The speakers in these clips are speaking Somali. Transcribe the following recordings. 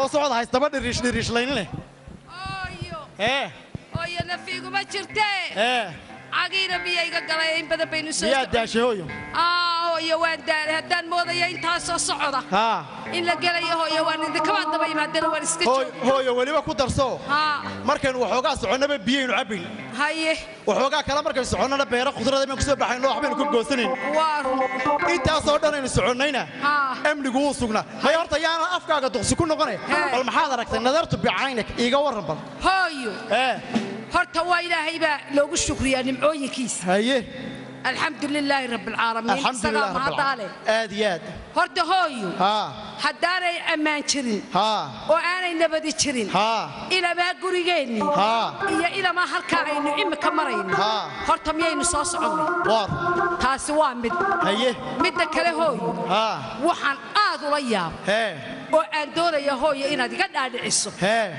soo socda haystaba dhiriish dhiriishlaynine hooyo ee hooyo nafiiguma jirtee ee cagiina miyayga galay in badan baynu soo miyaa daashay hooyo aa hooyo waan daalay haddaan moodaya intaasoo socda haa in la gelayo hooyo waan idinkabaan daba imaadana waan iska hooy- jooga hooyo weliba ku darso haa markaynu waxoogaa soconnaba biyaynu cabbayn haye waxoogaa kale markaynu soconnana beero khudrada baynu kusoo baxayno waxbaynu ka goosanayn waa run intaasoo dhan aynu soconnayna haa amnigu wuu sugnaa may horta yaana afkaaga duqsi ku noqone Hee. bal maxaad aragtay nadartu bicaynak iiga warran bal hooyo ee horta waa ilaahay baa loogu shukriyaa nimcooyinkiisa haye alxamdu lilaahi rabbilcaalamiin alxamdulilah isagaa mahadaale aad iyo aad horta hooyo haa haddaanay ammaan jirin haa oo aanay nabadi jirin haa ilamaa gurigeennii haa iyo ilamaa halkaa aynu imika marayno Haa. horta miyaynu soo soconnay waar taasi waa mid haye midda kale hooyo haa waxaan aad ula yaab hee oo aan doonaya hooyo inaad iga dhaadhiciso hee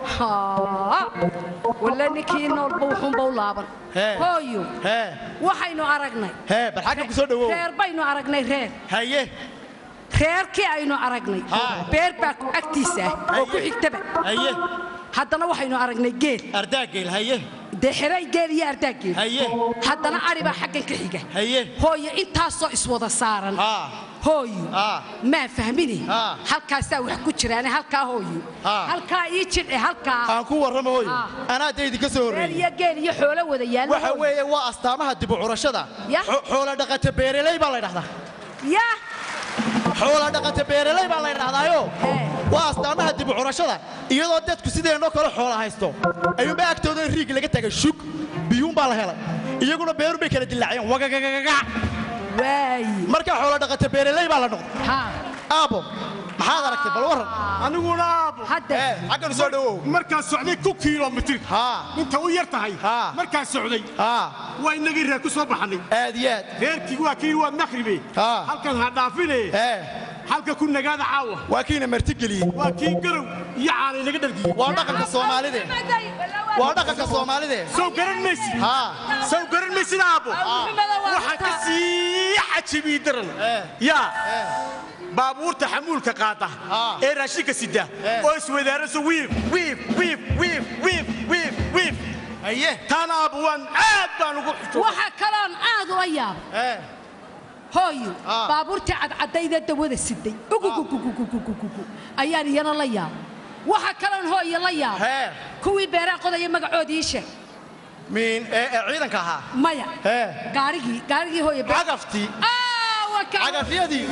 Haa. walla ninkii noolba wuxuunba u laaban Hee. hooyo hee waxaynu aragnay hee bal xagga ku soo dhawow reer baynu aragnay reer haye reerkii aynu aragnay Haa. beer baa ku agtiisa ah oo ku Haye. xigtaba haye haddana waxaynu aragnay geel ardaageel haye dee xiray geel iyo ardaageel haye haddana ari baa xaggan ka xiga haye hooyo intaasoo iswada saaran haa hooyo haa maa fahmini Haa. halkaasaa wax ku jiraane halkaa hooyo Haa. halkaa ii jidhe halkaa aan ku warramo hooyo Haa. anaa dee idinka soo reer horreeyey iyo geel iyo xoolo wada yaalla waxa hooyo. weeye waa astaamaha dib u curashada Yah. Xo- xoola dhaqata beereley baa la ydhahdaa yaa xoola dhaqata beereley baa la ydhahdaayo Ee. waa astaamaha dib u curashada iyadoo dadku sideennoo kale xoola haysto ayuunbaa agtooda in riig laga tagay shug biyuun baa la helay iyaguna beerun bay kala dilaaceen wagagagagaga waayi markaa xoola dhaqata beereley baa la noqday haa aabo maxaad aragtay bal warran aniguna aabo hadda ee xagganu soo dhawow markaan socday ku kiilomitir haa inta u yar tahay Haa. markaan socday haa waa inagii reer ku soo baxannay aad iyo aad reerkii waa kii waa makhribe Haa. halkan ha dhaafine ee halka ku nagaada caawa waa kiina martigeliyey waa kii garow iyo caanay naga dhargiyey waa dhaqanka soomaalide waa dhaqanka soomaalide sow garan maysid haa sow garan maysid aabo waxaan ka sii cajabiyey daran Ee. yaa baabuurta xamuulka qaada Haa. ee raashinka sida Ee. oo iswadaaraso wiif wiif wiif wiif wiif wiif wiif haye taana aabo waan aad baan ugu xujo waxa kaloon aad ula yaab ee hooyo Ah. baabuurtii cadcadayda dawada siday ugugugugugugugugu ayaan iyana la yaab waxa kaloon hooyo la yaab hee kuwii beeraha qodaya magacoodii ii sheeg miin ee ee ciidanka ahaa maya hee gaarigii gaarigii hooyo beer- cagaftii Ah, waa ka- cagafyadii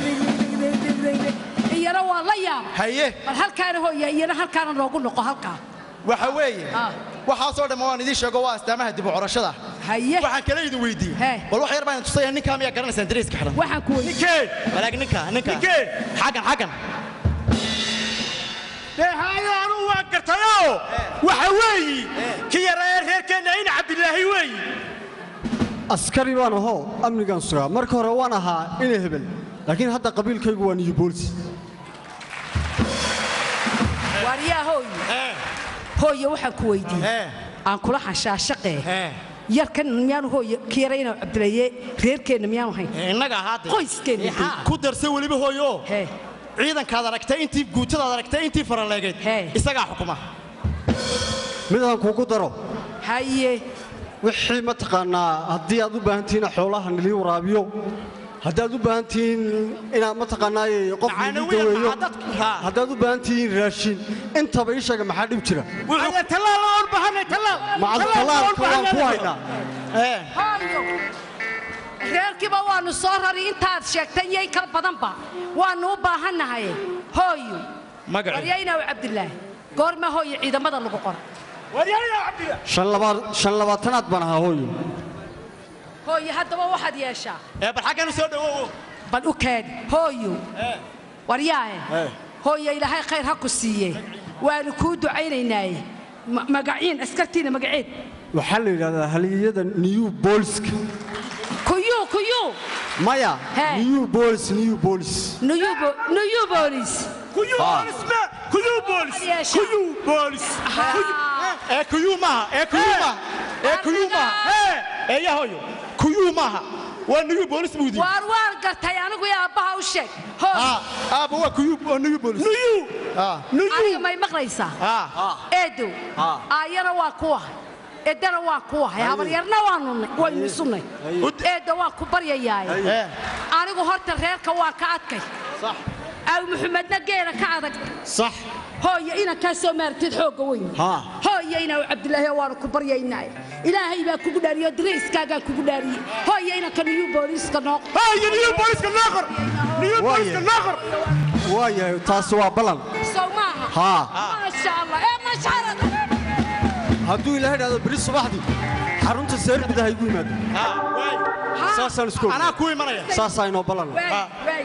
iyana waa la yaab haye bal halkaana hooya iyana halkaana noogu noqo halkaa waxa weeye Ah. waxaasoo dhamma waan idiin sheego waa astaamaha dib u curashada haye waxaan kale idin weydiiyey Hee. bal wax yar baan tusaya ninkaa miyaa garanaysaan dariiska xidhan waxaan ku weydiiyey ninkee walaag ninka ninka Ninkee? xaggan xaggan dee haayo anugu waan gartayoo waxa weeyi ki yaraa reerkeenna in cabdilaahi weeyi askari baan ahoo amnigaan sugaa marka hore waan ahaa ina hebel laakiin hadda qabiilkaygu waa niyu boolisi waaryaa hooyo hee hooyo waxaan ku weydiiyey hee aan kula xashaashaqee hee yarkan miyaanu hooyo kiyarayna cabdilaye reerkeenna miyaanu hayn ee, innaga ahaade qoyskeenna dee. ku darsa weliba hooyo hee ciidankaad aragtay intii guutadaad aragtay intii faraleegeed Hee. isagaa xukuma midaan kugu daro haye wixii mataqaannaa haddii aad u baahan tihiin xoolaha nilii waraabiyo haddaad u baahan tihiin inaad mataqaannaaye qof nilii Macnawiyan daweeyo maxaa dadka- haa. haddaad u baahan tihiin raashin intaba ii sheega maxaa dhib jira aya tallaal aan bahanay tallaal macal talaalka waan ku haynaa hee hooyo reerkiiba waannu soo rari intaad sheegtay iyo in kala badanba waannu u baahannahay hooyo magaci waryaynaw cabdilaahi goorma hooyo ciidamada lagu qora waryaaya cabdillah shan labaa- shan labaatanaad baan ahaa hooyo hooyo haddaba waxaad yeeshaa ee bal xaggan u soo dhawow bal u kaadi hooyo waryaahe hooyo ilaahay khayr ha ku siiye waanu kuu ducaynaynaaye Ma- magaciin askartiina magaceed waxaa la yidhahdaa haliyada niyu booliska kuyuu kuyuu maya Hee. niyu boolis niyu boolis nuyubo nuyu boolis kuyu boolis ma kuyu boolis Yeesha. kuyu boolis ee kuyuu maaha ee kuyuu maaha ee kuyuu maaha hee ee yaa hooyo kuyuu maaha waa niyu boolis buudi waar waan gartay anigu iyo aabbaha u sheeg hooyo haa aaba waa kuyuu waa niyu boolis nuyu Ah. aniga may maqlaysaa Ah. eedow aayana waa kuwa eedana waa kuwa habaryarna waanu waynu isunay eedda waan ku baryayaaye Eh. anigu horta reerka waan ka adkay Sax. aw muxamedna geela ka adag Sax. hooyo inankaa soo maartid xoogga weyn Ha. hooyo inaw cabdilaahi waanu ku baryaynaa ilaahay baa kugu dhaariyo diriiskaagaan kugu dhaariyey hooyo inanka niyuu booliiska noo haya niyo booliska noo qor niyo booliska noo qor waayahay taasi waa ballan sow maaha haa maasha allah ee mashaarad hadduu ilaahay dhahdo beri subaxdii xarunta seerbida ha igu yimaado saasaan isku og Anaa ku imanaya. saasaa inoo ballan waay waay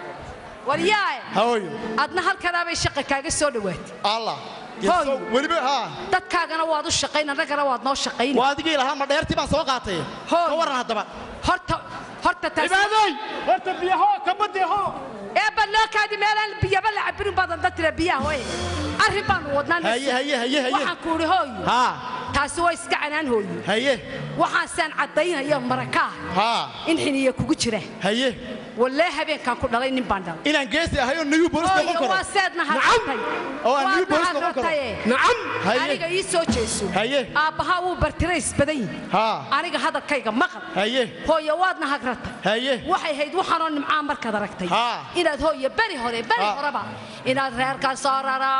waryaae Hooyo. adna halkanaabay shaqa kaaga soo dhowaatay Allah. Hooyo. Weliba haa. dadkaagana waad u shaqayn annagana waad noo shaqayn Waa adigii lahaa ma dheertii baan soo qaatay. Hooyo. Ka waran haddaba. horta horta taas cibaadoy horta biyaho kabadiho eebba loo kaadi meelaan biyaba la cabirin badan dad tira biyaha hooye arrin baanu wadnaa Haye haye haye haye. waxaan ku idhi hooyo Haa. taasi waa iska canaan hooyo Haye. waxaasaan caddaynaya marakaa Haa. in xiniya kugu jira Haye. wallee habeenkaan ku dhalay nin baan dhalay Inaan geesi ahay oo niyu booliska noqon hooyo karo. waa seedna harratay Oo aan new bolis noqon karo. Nacam. Haye. aniga ii soo jeeso Haye. aabbahaa wuu bartirays badan yihi Haa. aniga hadalkayga maqal Haye. hooyo waadna hagratay Haye. waxay hayd waxaanoo nimcaan markaad aragtay Haa. inaad hooyo beri hore beri Haa. horeba inaad reerkaa soo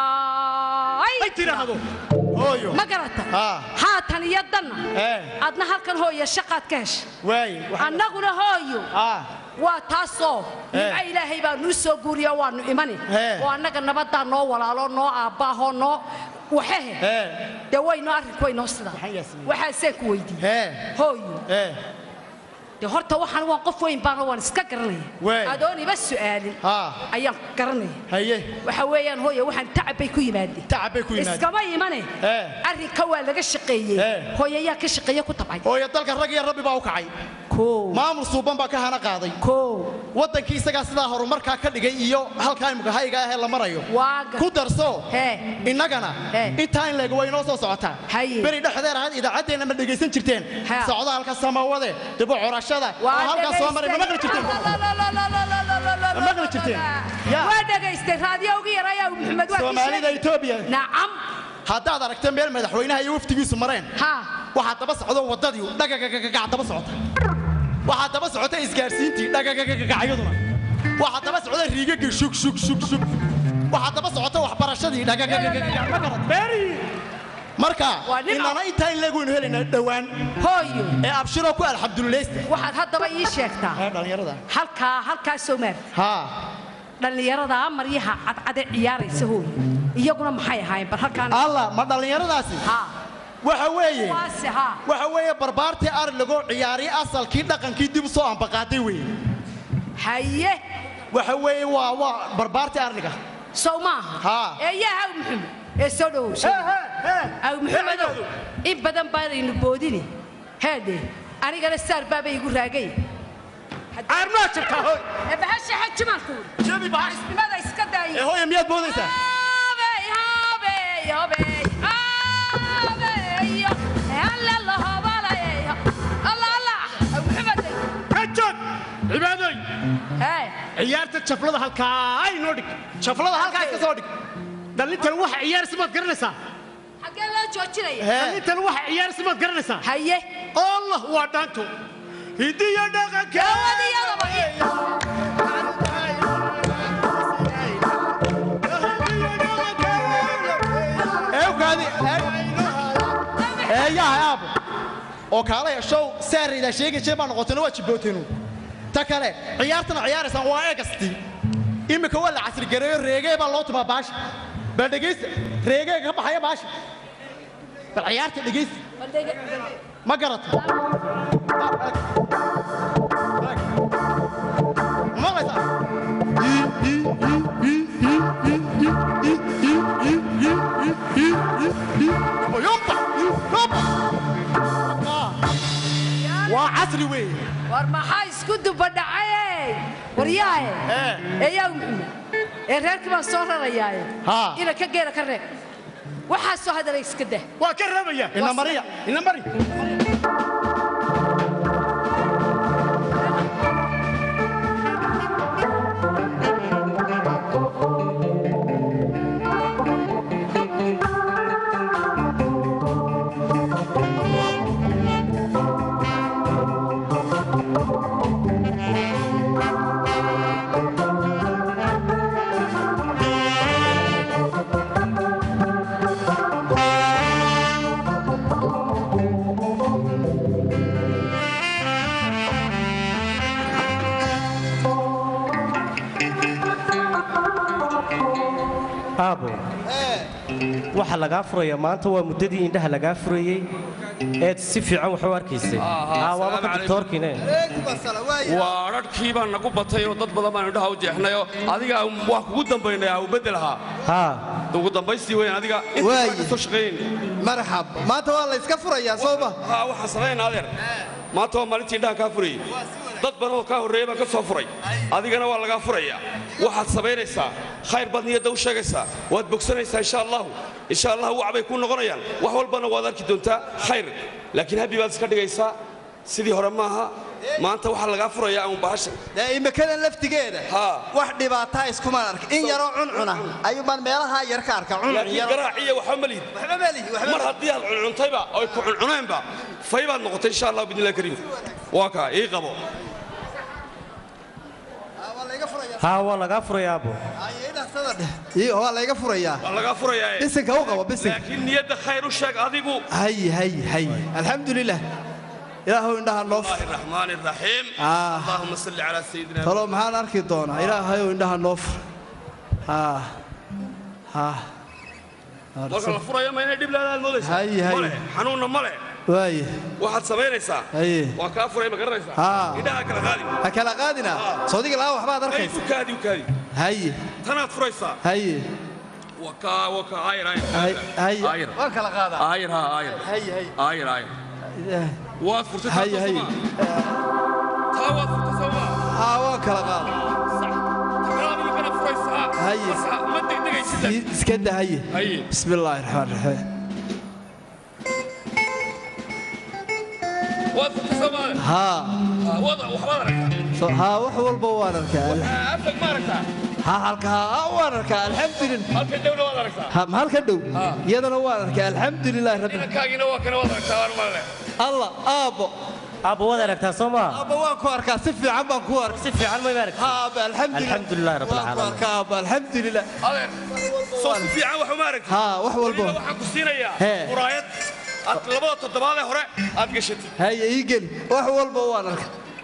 raray ay tiraahdo Hooyo. ma garata Haa. haatan iyo danna Eh. adna halkan hooyo shaqaad ka heshay Waay. Waxaan- annaguna hooyo Haa. waa taasoo nimco ilaahay baa nuu soo guuriya waanu imani Eh. oo annaga nabaddaa noo walaalo noo aabbaahoo noo waxehe Eh. dee waynoo arrinku waynoo sidaa Maxay yaasmin? waxaaseen ku weydiiyey Eh. hooyo Eh. dee horta waxaan waan qof weyn baana waan iska garanaya Waay. adoon iba su'aalin Haa. ayaan garanaya Haye. waxa weeyaan hooyo waxaan tacab bay ku yimaadeen Tacab bay ku yimaadeen. iskama imane Eh. arrinka waa laga shaqeeyey Eh. hooyo ayaa ka shaqeeya ku tabcay Hooyo dalka rag iyo rabbi baa u kacay. koo Maamul suuban baa ka hana qaaday. koo Wadankii isagaa sidaa horumarkaa ka dhigay iyo halkaa imika hayga ah ee la marayo. waa gar Ku darso. Hee. Innagana Hee. intaa in leeg way noo soo socotaa. Haye. Beri dhexdeer ahayd idaacaddeenna ma dhegaysan jirteen. Ha. Socdaalka samawade, dib u curashada. oo waa halkaa soo maray ma maqli jirteen. Ma maqli jirteen? Ya. waa dhegaystay raadiyowgii yarayaa maxamed waa kii Soomaalida sheegay. Itoobiya. nacam Haddaad aragtay meel madaxweynaha iyo waftigiisu mareen. ha waxaa daba socdo wadadii dhagagagagac daba socota waxaa daba socota isgaarsiintii dhagagagagacyaduna waxaa daba socda riigagii shug shug shug shug waxaa daba socota waxbarashadii dhagagagagac ma garan beeri marka Waa nin inana intaa in leegwaynu helaynaa dhowaan hooyo ee abshiroo ku alxamdulilaysta waxaad haddaba ii sheegtaa ee dhallinyarada halkaa halkaa soo maar haa dhallinyarada maryaha cadcade ciyaaraysa hooyo iyaguna maxay ahaayeen bal halkaan alla ma dhallinyaradaasi ha waxa weeye waase ha waxa weeye barbaartii ari lagoo ciyaariy asalkii dhaqankii dib u soo ambaqaaday weeye haye waxa weeye waa waa barbaartii arliga sow maaha Haa. ee yaa haw maxamed ee soo dhowow soo dhowow. aw maxamedow in badan baanaynu boodini heedhe anigana saar baabay igu raagay aarmaa jirtaa hoy ee bahasha xajimaanku Jabi bahas. isnimada iska ee daayay hooya miyaad moodaysaa Habey, habey, habey, habey, alla la hobalay. Allah, Allah, aw maxameday. ka joog cibaadoy Hey, ciyaarta jaflada halkaa ay noo dhig shaflada halkaas ka soo dhig dhallintan waxa ciyaarsi maad garanaysaa xaggee loo joojinaya? Hee. dhallintan waxa ciyaarsi maad garanaysaa Haye, allah waa dhaanto hidiyo dhaqanka gawadiyadaba. eewkaadi eeyaha aabo oo kaalaya show saaraydaa sheegayjee baa noqotayna waa jibbooteenu ta kale ciyaartana ciyaaraysaan waa eegastii iminka waa la casrigareeyo reegee baa loo tumaa baasha bal dhegaysta reegee ka baxaya baasha bal ciyaarta dhegaysta ma garata ma maqlaysaa yomba yomba waa casri weeye war maxaa isku dubadhacaye waryaahe Ee. eeyaa maxamed ee reerkii baan soo rarayaaye Haa. ina ka geera ka reeb waxaa soo hadalay iska dah waa ka reebaya ina mariya ina mari aabo waxa lagaa furaya maanta waa muddadii indhaha lagaa furayey eed si fiican wax u arkaysay Aa, waaba ka doctoorkiine waa rarhkii baa nagu batay oo dad badan baan indhaha u jeexnayoo adiga waa kugu dambaynay ha u beddelahaa haa ugu dambaystii weyn adiga Waaye. inta kasoo shaqaynayna marxab maanta waa la iska furayaa soo ma haa waxaan samaynaa adeer maanta waa maalintii indhaha kaa furayey dad badan oo kaa horreeya baan ka soo furay adigana waa lagaa furayaa waxaad samaynaysaa khayr baad niyadda u sheegaysaa waad bogsanaysaa insha allahu insha allahu wacbay kuu noqonayaan wax walbana waad arki doontaa khayr laakiin habbi baad iska dhigaysaa sidii hore maaha maanta waxaa lagaa furayaa uun bahasha dee imikadan laftigeeda Haa. wax dhibaataa iskumaan arka in yaroo cuncuna ayuu baan meelahaa yar ka arka cuncun laakiin yar garaaciya waxba ma lihid waxba malihi waxba mar haddii aad cuncuntayba oy ku cuncuneenba fay baad noqotay insha allah bidnillahi kariim waa kaa ii qabo waa layga furayaa haa waa lagaa furaya aabo Ay, idhahsada dheh. Ii, waa layga furayaa waa lagaa furayaa bisinka u qabo bisinka laakiin niyadda khayr u sheeg adigu hay hay hay alxamdulilah ilaahow indhaha noo الله الرحمن الرحيم آه. اللهم صل على سيدنا talo maxaan arki doonaa ilaahayow indhaha noo fur haa haa marka la furayo ma inay dhib leedahay moodaysa Hay, hay. male xanuunna male waaye waxaad samaynaysaa Haye. waa kaa furay ma garanaysaa Haa. indhaha kala qaadi ha kala qaadina soodiga laa waxbaad ay arkaysa u kaadi u kaadi haye tanaad furaysaa haye waa kaa waa kaa aayir hay- haye aayir waan kala qaadaa aayir haa aayir haye haye aayir aayir waad furtay haye haye taa waad furtay soomaa haa waan kala qaada sax takalaad imikana furaysaa Haye. Bas ha- ma degdegaysid I- iska da haye haye bismi illaahi raxmaan raxiim waad furtay soomaa haa wada waxbaad aragtaa so- haa wax walba waan arkaa afag ma aragtaa haa halka haa waan arkaa alxamdulilah halka dhowna waad aragtaa ha ma halka dhow iyadana waan arkaa alxamdulilah rabbi inankaagiina waa kana waad aragtaa waan male allah aabbo aabo waad aragtaa soo maa aabbo waan ku arkaa si fiican baan ku arkaa si fiican may aragtaa ها أبا الحمد لله الحمد لله رب الله العالمين. أكبر أبا الحمد لله adeer soo si fiican wax uma aragtid ها وح weliba والبو waxaan ku siinayaa Hee. muraayad aad labada toddobaad ee hore aad gashatid هيا يجل وح والبو وانك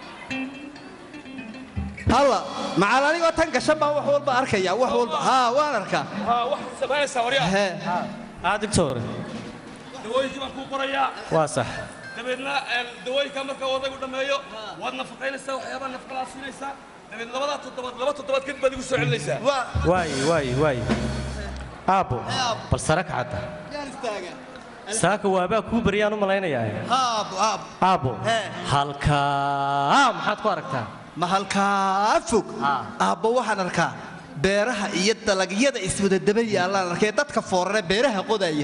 هلا مع أنا وتنك شبه وح والبو أركيا وح والبو ها وانركا ها waxaad samaynaysaa waryaa ها aa doctor dawooyinkii baan kuu qorayaa waa sax dabeedna een, dawooyinka marka odaygu dhammeeyo waad nafaqaynaysaa waxyaabaa nafaqalaa siinaysaa dabeed labadaa toddobaad laba toddobaad kadib baad igu soo celinaysaa waaye waaye waaye aabo bal sara kacadda saaka waabaa kuu baryaan u malaynayaa ها أبو أبو aabo Hee. halkaa maxaad ku aragtaa ما هالكا فوق أبو وحن أركا beeraha iyo dalagyada iswada daba yaalaan arkay dadka foorare beeraha qodaya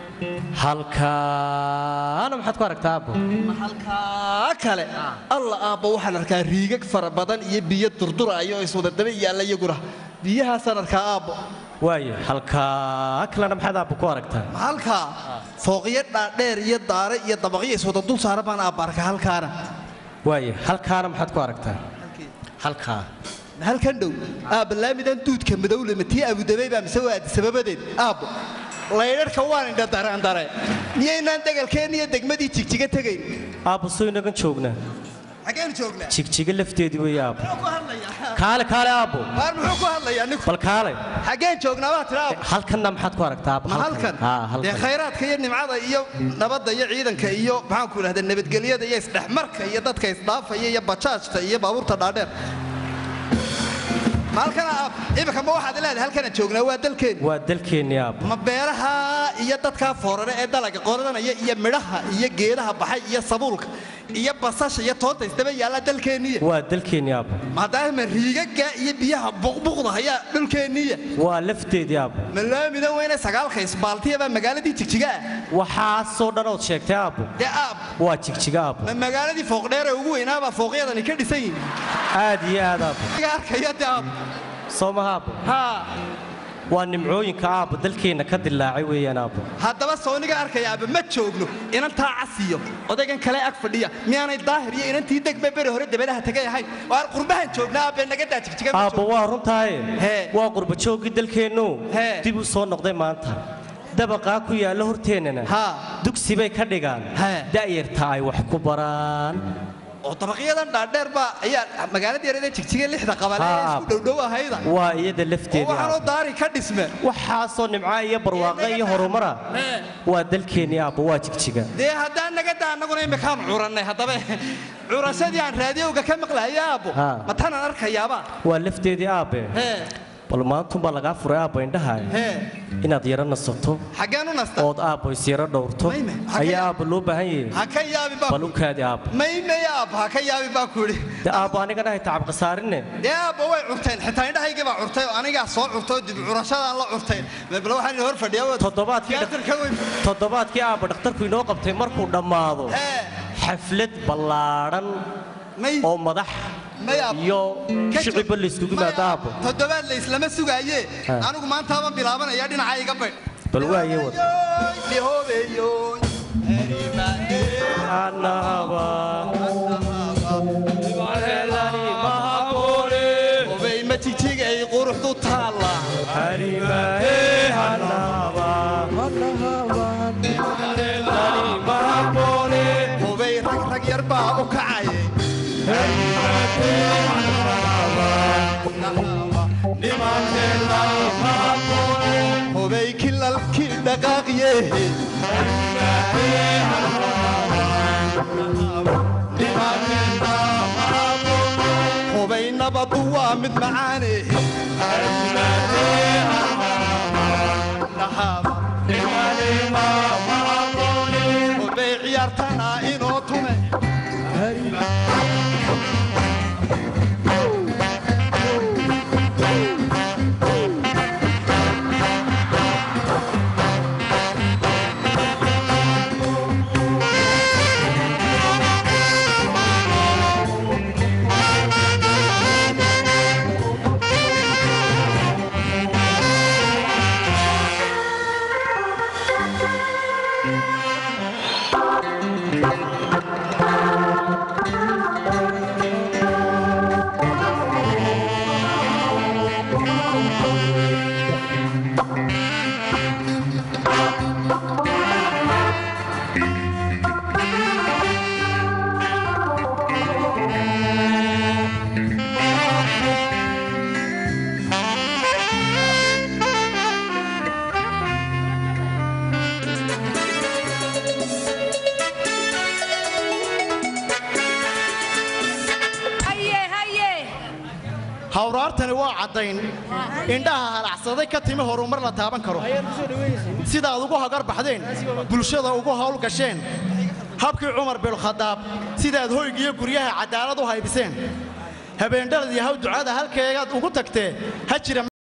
halkaana maxaad ku aragtaa aabo halkaa kale alla aabba waxaan arkaa riigag fara badan iyo biyo durduraya oo iswada daba yaalla iyaguna biyahaasaan arkaa aabbo waaye halkaa kalena maxaad aabo ku aragtaa halkaa fooqyo dhaadheer iyo daare iyo dabaqyo iswada dul saara baan aabba arkaa halkaana waaye halkaana maxaad ku aragtaa halkaa halkan dhow aabba laamidan duudka madowle matii abudabay baa mise waadi sababadeed aabbo laydharhka waan indha dareandare miyaynaan degalkeenna iyo degmadii jigjiga tegayn aabbo soo inagan joognaa xageenu joognaa jigjiga lafteedii weeye aabbo muxuu ku hadlayaa kaale kaale aabbo waar muxuu ku hadlayaa ninku bal kaale xageen joognaa baa tira aabbo halkanna maxaad ku aragtaa aabbo ma halkan haa dee halkan khayraadka iyo nimcada iyo nabadda iyo ciidanka iyo maxaanku idhahda nabadgelyada iyo isdhexmarka iyo dadka isdhaafaya iyo bajaajta iyo baabuurta dhaadheer ma halkana aab imika ma waxaad leedahay halkana joognaa waa dalkeenni waa dalkeennii aabbo ma beeraha iyo dadkaa foorare ee dalaga qodanaya iyo midhaha iyo geedaha baxay iyo sabuulka iyo basasha iyo toonta isdaba yaalla dalkeenniya waa dalkeennii aabbo maadaama riigaga iyo biyaha buqbuqda ayaa dhulkeenniya waa lafteedii aabbo ma laamida weyne sagaalka isbaaltiya baa magaaladii jigjiga ah waxaasoo dhan ood sheegtay aabbo dee aab waa jigjiga aabbo ma magaaladii fooqdheere ugu weynaabaa fooqyadani ka dhisan yihin aad iyo aad aabbo iga arkaya dee aab soo maha aabbo haa waa nimcooyinka aabbo dalkeenna ka dilaacay weeyaan aabbo haddaba sooniga arkaya aaba ma joogno inantaa casiyo odaygan kale ag fadhiya miyaanay daahir iyo inantii degbe beri hore dabadaha tagay ahayn waar qurbahan joognaa aabbe naga daa jigjiga ma aabbo joogno. waa runtaaye Hee. waa qurbajooggii dalkeennu Hee. dib u soo noqday maanta dabaqaa ku yaalla horteennana Haa. dugsi bay ka dhigaan Hee. da'yarta ay wax ku baraan oo dabaqyadan dhaadheer baa ayaa magaalada yareeda jigjiga lixda qabale ee Haa. isku dhowdhow ahayda waa iyada oo lafteedii waxaanoo aabbo daari ka dhisme waxaasoo nimca iyo barwaaqo iyo horumara Hee. waa dalkeennii aabbo waa jigjiga dee haddaan naga daa annaguna imikaan curannay haddaba curashadii aan raadiyowga ka maqlahaya aabbo Haa. ma tanaan arkayaaba waa lafteedii aabbe hee bal maantunbaa lagaa furay aabba indhaha hee inaad yaro nasato xaggeen u nasta ood aabbo isyaro dhowrto Mayme, ha ka ayaa yaab- aabba loo baahan yahay ha ka yaabin baa bal u kaadi aabbo may may aabbo ha ka yaabin baa ku idhi de aabbo anigana hay tacab khasaarinne dee aabbo way curteen xitaa indhahaygii baa curtay oo anigaa soo curtay oo dib curashadaan la curtay bal waxaan idin hor fadhiyaa Toddobaadkii dhaq- tiyaatarka weyn toddobaadkii aabba dhakhtarku inoo qabtay markuu dhammaado hee xaflad ballaadhan may oo madax may aabbo iyo Ka shicibba joog- layskugu may yimaado aabbo toddobaad la islama sugaaye Ha. anigu maantaaban bilaabanaya dhinaca iga baydh Bal waaye wad. Lihoobeeyoy, herimaanee, Anaba. hubay ma jigjigay quruxdu taalla Harimahe Anaba. hubay rag rag yar baa u kacay hubay kilalkii dhaqaaqiye hubay nabadu waa mid macaane hubay ciyaartana inoo tume haye haye hawraartani waa caddayn indhaha halacsaday ka timi horumar la taaban karo sidaad ugu hagar baxdeen bulshada ugu hawl gasheen habkii cumar bilkhadaab sidaad hoygiyo guryaha cadaalad u haybiseen habeendhalad iyo haw ducada halkeegaad ugu tagtee ha jira